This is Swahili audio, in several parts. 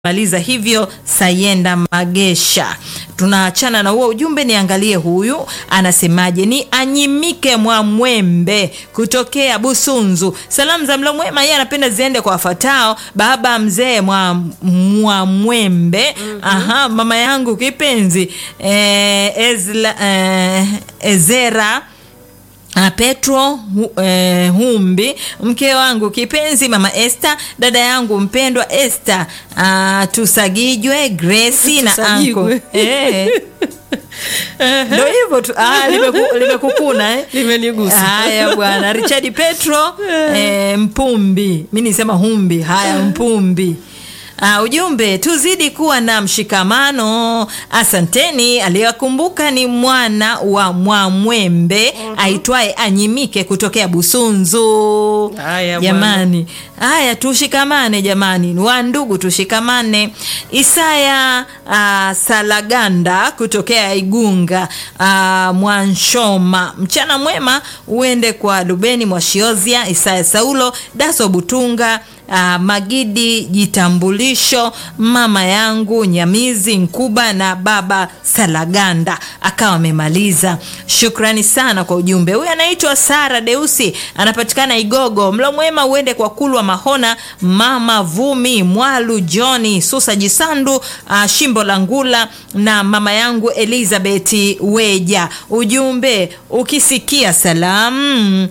maliza hivyo Sayenda Magesha. Tunaachana na huo ujumbe, niangalie huyu anasemaje. Ni Anyimike Mwamwembe kutokea Busunzu. Salamu za mlo mwema, yeye anapenda ziende kwa wafuatao: baba mzee mwa Mwamwembe, aha, mama yangu kipenzi eh, Ezla, eh, Ezera Uh, Petro hu, eh, Humbi, mke wangu kipenzi mama Esther, dada yangu mpendwa Esther, uh, Tusagijwe Grace na anko Tusagigwe. eh. Ndio hivyo tu, ah, limeku- limekukuna eh. Limenigusa. Haya bwana, Richard Petro eh, Mpumbi, mi nisema Humbi. Haya, Mpumbi. Uh, ujumbe tuzidi kuwa na mshikamano. Asanteni. Aliyewakumbuka ni mwana wa Mwamwembe aitwaye Anyimike kutokea Busunzu. Haya, jamani, haya tushikamane jamani, wa ndugu tushikamane. Isaya uh, Salaganda kutokea Igunga uh, Mwanshoma, mchana mwema uende kwa Lubeni Mwashiozia, Isaya Saulo, Daso Butunga Uh, Magidi Jitambulisho, mama yangu Nyamizi Nkuba na baba Salaganda akawa amemaliza. Shukrani sana kwa ujumbe. Huyu anaitwa Sara Deusi, anapatikana Igogo. Mlo mwema uende kwa Kulwa Mahona, mama Vumi Mwalu, Johni Susa Jisandu, uh, Shimbo la Ngula na mama yangu Elizabeth Weja. Ujumbe ukisikia salamu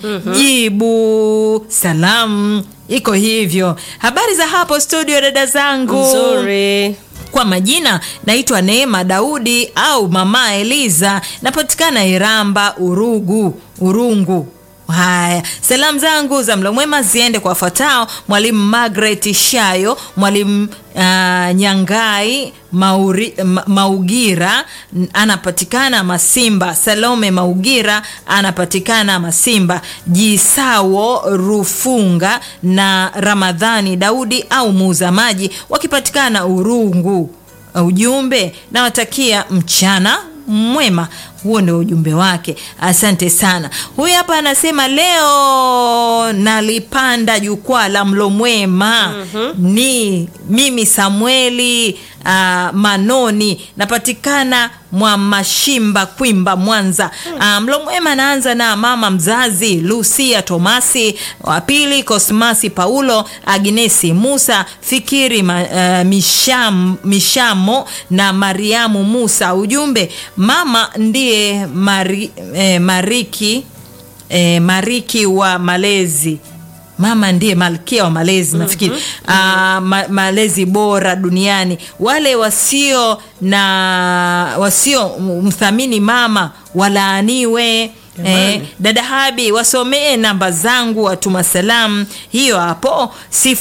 jibu salamu iko hivyo. Habari za hapo studio, dada zangu. Nzuri. Kwa majina naitwa Neema Daudi au mama Eliza, napatikana Iramba Urugu Urungu. Haya, salamu zangu za mlo mwema ziende kwa wafuatao: mwalimu Margaret Shayo, mwalimu uh, Nyangai Mauri, Ma, Maugira n- anapatikana Masimba, Salome Maugira anapatikana Masimba, Jisawo Rufunga na Ramadhani Daudi au muuza maji wakipatikana Urungu. Ujumbe nawatakia mchana mwema. Huo ndio ujumbe wake. Asante sana. Huyu hapa anasema leo nalipanda jukwaa la mlo mwema. Ni mimi Samueli uh, Manoni, napatikana mwa Mashimba Kwimba, Mwanza. Uh, mlo mwema naanza na mama mzazi Lucia Tomasi, wa pili Kosmasi Paulo, Agnesi Musa, Fikiri ma, uh, Misham, Mishamo na Mariamu Musa. Ujumbe mama ndiye mari, eh, mariki eh, mariki wa malezi mama ndiye malkia wa malezi nafikiri Ah, ma, malezi bora duniani wale wasio na wasio mthamini mama walaaniwe Eh, dada Habi wasomee namba zangu watuma salamu hiyo hapo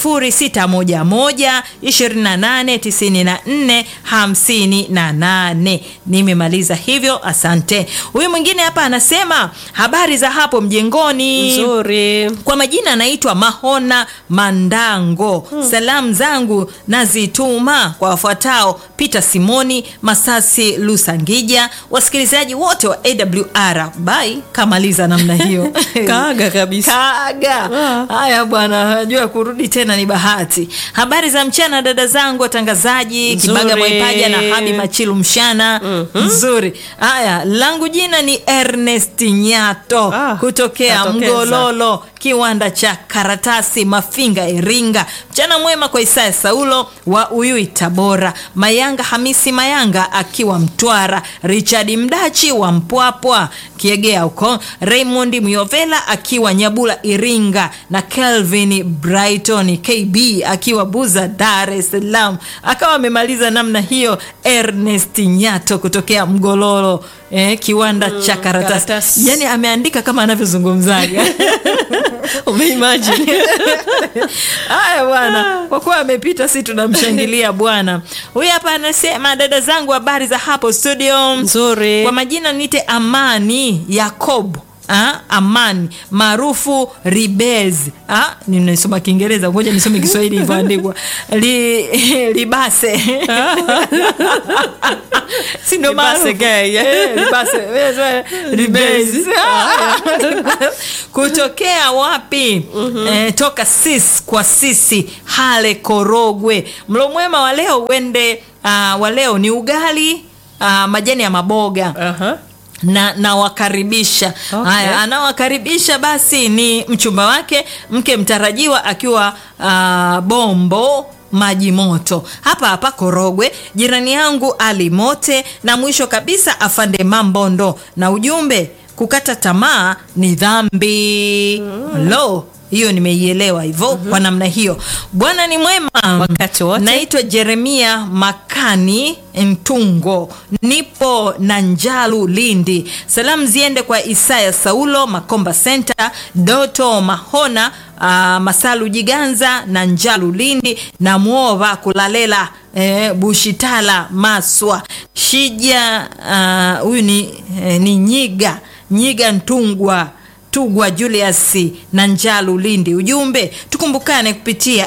0611 2894 58. Nimemaliza hivyo, asante. Huyu mwingine hapa anasema habari za hapo mjengoni. Nzuri. Kwa majina anaitwa Mahona Mandango. Salamu zangu nazituma kwa wafuatao: Peter Simoni, Masasi Lusangija, wasikilizaji wote wa AWR. Bai kamaliza namna hiyo Kaaga kabisa. Kaaga. Ah. Haya bwana, najua kurudi tena ni bahati. Habari za mchana dada zangu watangazaji, Kibaga Nzuri. Mwaipaja na Habi Machilu mchana nzuri. Haya, langu jina ni Ernest Nyato Ah, kutokea katokeza. Mgololo, kiwanda cha karatasi Mafinga, Iringa. Mchana mwema kwa Isaya Saulo wa Uyui, Tabora, Mayanga Hamisi Mayanga akiwa Mtwara, Richard Mdachi wa Mpwapwa Kiegea huko, Raymond Myovela akiwa Nyabula, Iringa, na Kelvin Brighton KB akiwa Buza, Dar es Salaam. Akawa amemaliza namna hiyo. Ernest Nyato kutokea Mgololo, eh, kiwanda cha karatasi. karatasi. Yani ameandika kama anavyozungumzaga Umeimagine. Haya bwana, kwa kuwa amepita, si tunamshangilia bwana. Huyu hapa anasema, dada zangu, habari za hapo studio. Nzuri. Kwa majina nite Amani Yakob ah, amani maarufu ribez ah, nimesoma kiingereza ngoja nisome kiswahili ilivyoandikwa Li, libase si ndo Libase maarufu? gay. Eh, libase. Eh, so, ribez. kutokea wapi eh, toka sis kwa sisi hale korogwe mlo mwema wa leo uende uh, wa leo ni ugali uh, majani ya maboga Aha. na nawakaribisha Okay. haya anawakaribisha basi ni mchumba wake mke mtarajiwa akiwa uh, bombo maji moto hapa hapa korogwe jirani yangu ali mote na mwisho kabisa afande mambondo na ujumbe kukata tamaa ni dhambi lo hiyo nimeielewa hivyo kwa namna hiyo bwana ni mwema Wakati wote. naitwa jeremia makani ntungo nipo na njalu lindi salamu ziende kwa isaya saulo makomba center doto mahona uh, masalu jiganza na njalu lindi na mwova kulalela eh, bushitala maswa shija ah, huyu uh, ni, eh, ni nyiga nyiga ntungwa tugwa julius na njalu lindi ujumbe tukumbukane kupitia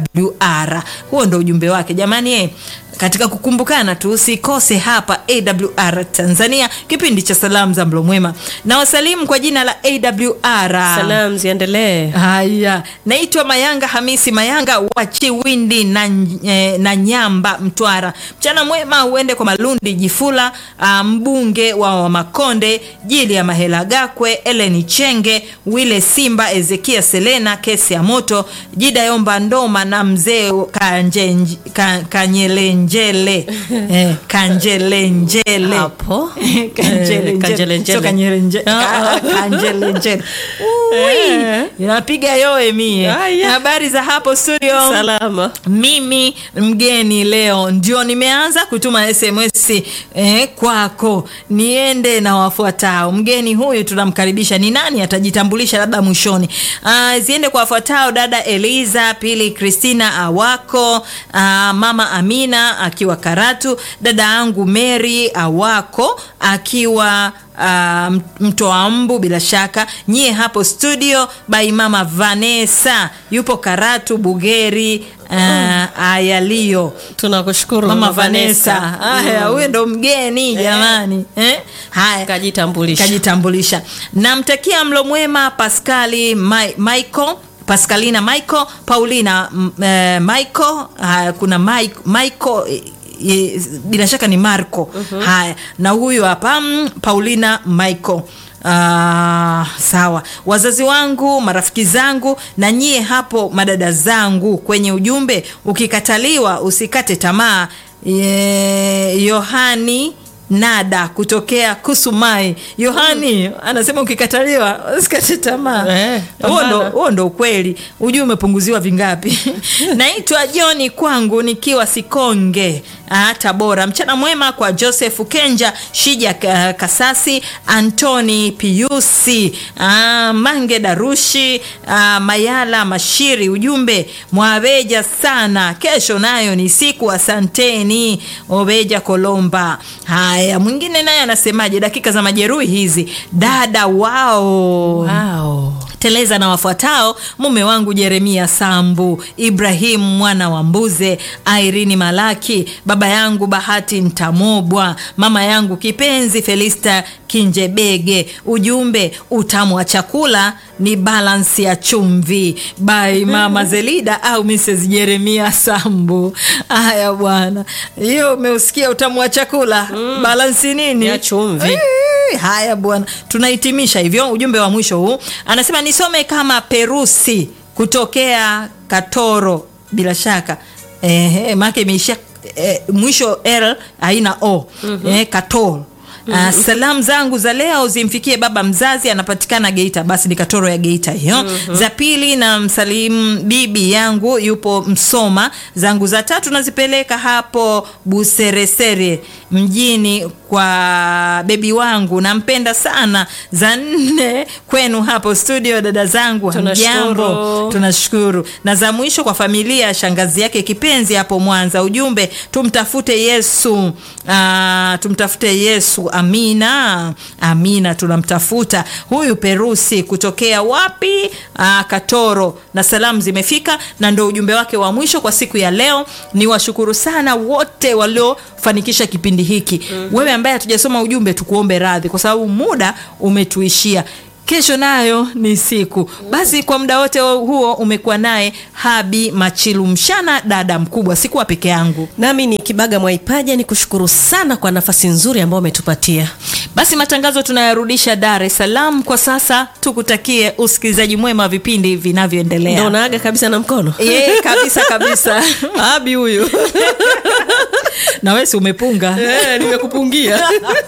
awr huo ndo ujumbe wake jamani eh, katika kukumbukana tu usikose hapa awr tanzania kipindi cha salamu za mlo mwema na wasalimu kwa jina la awr Salamu ziendelee. haya naitwa mayanga hamisi mayanga wa chiwindi na, eh, na nyamba mtwara mchana mwema uende kwa malundi jifula ah, mbunge wa wamakonde jili ya mahela gakwe eleni chenge wile simba ezekia selena kesi ya moto jida yomba ndoma na mzee Kanjenj- Ka- kanyelenjele eh, kanjelenjele Hapo. Kanjelenjele. Eh, kanjelenjele. Sio kanyelenje- Ah, ka- kanjelenjele. Ui, Eh. inapiga yoe mie Aya. habari za hapo studio Salama. mimi mgeni leo ndio nimeanza kutuma sms eh, kwako niende na wafuatao mgeni huyu tunamkaribisha ni nani atajitambulisha labda mwishoni uh, ziende kwa wafuatao dada eliza pili kristina awako uh, mama amina akiwa karatu dada yangu mary awako akiwa uh, mtoa mbu bila shaka nyie hapo studio by mama vanessa yupo karatu bugeri uh, ayalio Tunakushukuru mama Mama vanessa haya huyo ndo mgeni jamani eh? haya Kajitambulisha. kajitambulisha namtakia mlo mwema paskali Mi- michael pascalina michael paulina m- eh, michael haya kuna Mike- michael eh, eh, bila shaka ni marco haya na huyu hapa mm, paulina michael Ah, sawa wazazi wangu marafiki zangu na nyie hapo madada zangu kwenye ujumbe ukikataliwa usikate tamaa Ye- yohani nada kutokea kusumai yohani anasema ukikataliwa usikate tamaa Eh, huo ndo- pambana. huo ndo ukweli ujui umepunguziwa vingapi naitwa joni kwangu nikiwa sikonge ah, tabora mchana mwema kwa joseph kenja shija Ka- kasasi antoni piusi ah, mange darushi ah, mayala mashiri ujumbe mwabeja sana kesho nayo ni siku asanteni obeja kolomba haya mwingine naye anasemaje dakika za majeruhi hizi dada wao Wow. teleza na wafuatao mume wangu jeremia sambu ibrahim mwana wa mbuze airini malaki baba yangu bahati ntamobwa mama yangu kipenzi felista kinjebege ujumbe utamu wa chakula ni balansi ya chumvi by mama zelida au mrs jeremia sambu haya bwana hiyo umeusikia utamu wa chakula mm. balansi nini Ya chumvi. Eh, haya bwana tunahitimisha hivyo ujumbe wa mwisho huu anasema nisome kama perusi kutokea katoro bila shaka eh, maake imeishia eh, mwisho l haina o mm-hmm. eh, katoro Uh, salamu zangu za leo zimfikie baba mzazi anapatikana geita basi ni katoro ya geita hiyo mm-hmm. za pili na msalimu bibi yangu yupo msoma zangu za tatu nazipeleka hapo buseresere mjini kwa bebi wangu nampenda sana za nne kwenu hapo studio dada zangu Tunashukuru. hamjambo tunashukuru na za mwisho kwa familia ya shangazi yake kipenzi hapo mwanza ujumbe tumtafute yesu uh, tumtafute yesu Amina, Amina tunamtafuta huyu Perusi kutokea wapi? Aa, Katoro, na salamu zimefika, na ndo ujumbe wake wa mwisho kwa siku ya leo. Ni washukuru sana wote waliofanikisha kipindi hiki. Wewe ambaye hatujasoma ujumbe, tukuombe radhi kwa sababu muda umetuishia. Kesho nayo ni siku. Basi kwa muda wote huo umekuwa naye Habi Machilu Mshana, dada mkubwa, sikuwa peke yangu. Nami ni Kibaga Mwaipaja, ni kushukuru sana kwa nafasi nzuri ambayo umetupatia. Basi matangazo tunayarudisha Dar es Salaam kwa sasa. Tukutakie usikilizaji mwema wa vipindi Ndio vinavyoendelea. unaaga kabisa na mkono Ye, kabisa kabisa. Abi huyu na wewe si umepunga? Eh, nimekupungia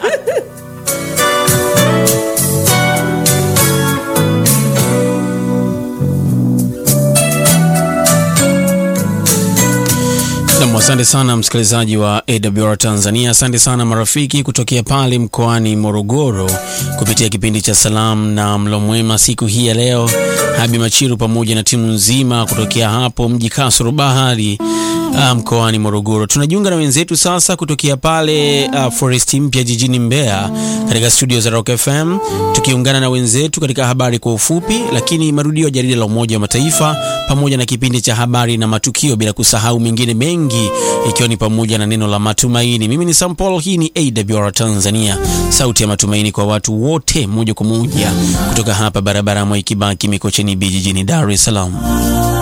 Nam, asante sana msikilizaji wa AWR Tanzania. Asante sana marafiki kutokea pale mkoani Morogoro kupitia kipindi cha salamu na mlo mwema siku hii ya leo. Habi Machiru pamoja na timu nzima kutokea hapo mji Kasoro Bahari ah, mkoani Morogoro. Tunajiunga na wenzetu sasa kutokea pale uh, Forest Mpya jijini Mbeya katika studio za Rock FM, tukiungana na wenzetu katika habari kwa ufupi, lakini marudio ya jarida la Umoja wa Mataifa pamoja na kipindi cha habari na matukio, bila kusahau mengine mengi, ikiwa ni pamoja na neno la matumaini. Mimi ni Sam Paul, hii ni AWR Tanzania, sauti ya matumaini kwa watu wote, moja kwa moja kutoka hapa barabara ya Mwai Kibaki Mikocheni B jijini Dar es Salaam.